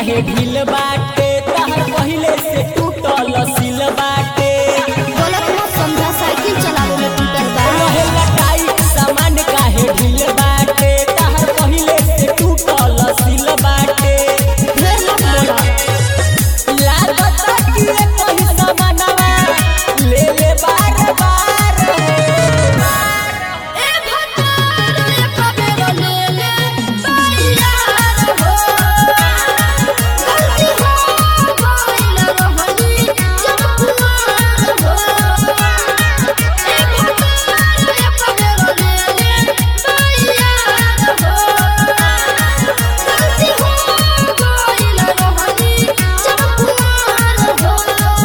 काहे ढील बाटे तहर पहिले से टूटल सिल बाटे गलत मत समझा साइकिल चलावे में टूटल बा रहे लटाई सामान काहे ढील बाटे तहर पहिले से टूटल सिल बाटे ढेर मत बोला लागत कि ये कोई सामानवा ले ले बार बार ए भतार रे कबेरो ले ले बायार हो गलती हो गइल रहनी जब कुआर हो ए भतार रे कबेरो ले ले बायार हो गलती हो गइल रहनी जब कुआर हो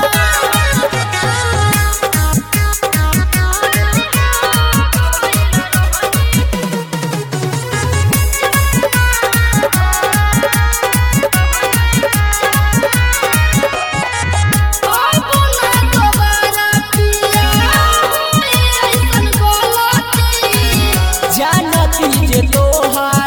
ओय बोला दोबारा पिया होए ऐसन गलती जानती जे तोहार